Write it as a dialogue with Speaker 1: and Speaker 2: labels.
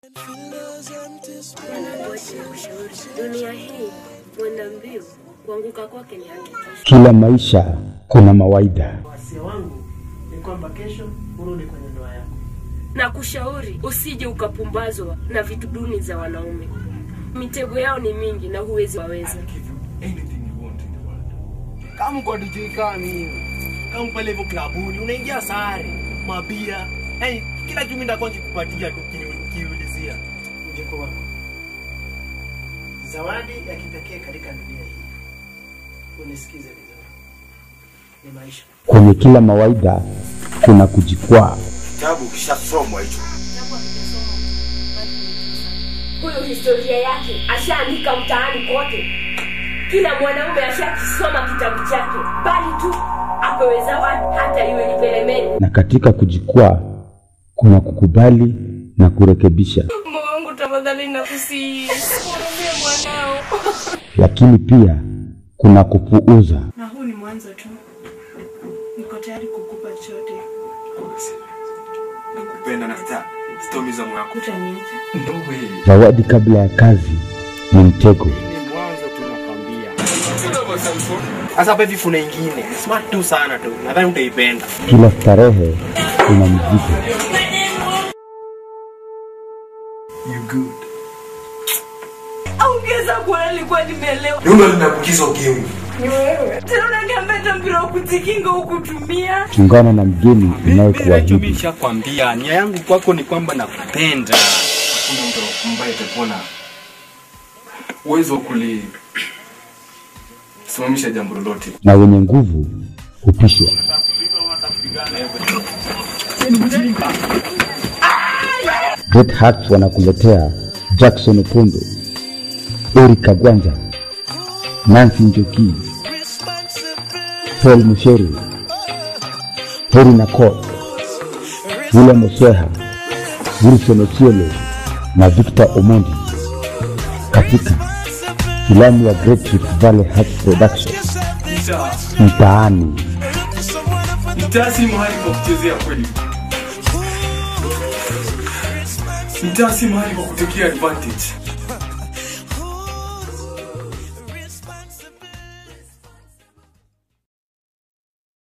Speaker 1: Dunia hii mwenda mbio, kuanguka kwake ni haki.
Speaker 2: Kila maisha kuna mawaida.
Speaker 3: Wasia wangu ni kwamba kesho urudi kwenye ndoa yako.
Speaker 1: Na kushauri usije ukapumbazwa na vitu duni za wanaume. Mitego yao ni mingi na huwezi waweza.
Speaker 3: Kama kwa DJ kama hiyo. Kama pale hivyo klabuni unaingia sare, mabia. Yaani kila kitu mimi ndakuwa nikikupatia tu kini- kiulizia. Mjeko wako. Zawadi ya kipekee katika dunia hii. Unisikize vizuri. Ni maisha.
Speaker 2: Kwenye kila mawaida kuna kujikwaa.
Speaker 4: Kitabu kishasomwa hicho.
Speaker 1: Huyu historia yake ashaandika mtaani kote. Kila mwanaume ashakisoma kitabu chake, bali tu apewe zawadi, hata iwe ni pelemeni.
Speaker 2: Na katika kujikwaa kuna kukubali na kurekebisha,
Speaker 1: Mungu wangu, tafadhali nakusihi, hurumie mwanao.
Speaker 2: lakini pia kuna kupuuza.
Speaker 5: na huu ni mwanzo tu. Niko tayari kukupa chote.
Speaker 4: Nakupenda na sita sitaumiza moyo wako.
Speaker 5: Utaniacha.
Speaker 4: No way.
Speaker 2: Zawadi kabla ya kazi ni mtego.
Speaker 3: Ni mwanzo tu nakwambia. Sasa hapa hivi kuna ingine. Smart tu sana tu. Nadhani utaipenda.
Speaker 2: Kila starehe ina mzigo.
Speaker 4: You good.
Speaker 5: Ongeza kuona nilikuwa nimeelewa.
Speaker 4: Ndio linakukiza ukimwi.
Speaker 5: Tena unaniambia hata mpira wa kujikinga hukutumia.
Speaker 2: Chungana na mgeni
Speaker 6: Mimi Rachel,
Speaker 2: unayekuahidi.
Speaker 6: mimi nishakwambia nia yangu kwako ni kwamba nakupenda.
Speaker 4: Hakuna mtu ambaye atakuwa na uwezo wa kuli simamisha jambo lolote.
Speaker 2: na wenye nguvu hupishwa. Great Hearts wanakuletea Jackson Opondo, Eric Kagwanja, Nancy Njoki, Paul Musheru, Heri Nakot, William Osweha, Wilson Ochielo na Victor Omondi katika filamu ya Great Rift Valley Hearts Production mtaani.
Speaker 4: Mtaa si mahali pa kuchezea kweli. Mtaa si mahali pa kutekea advantage.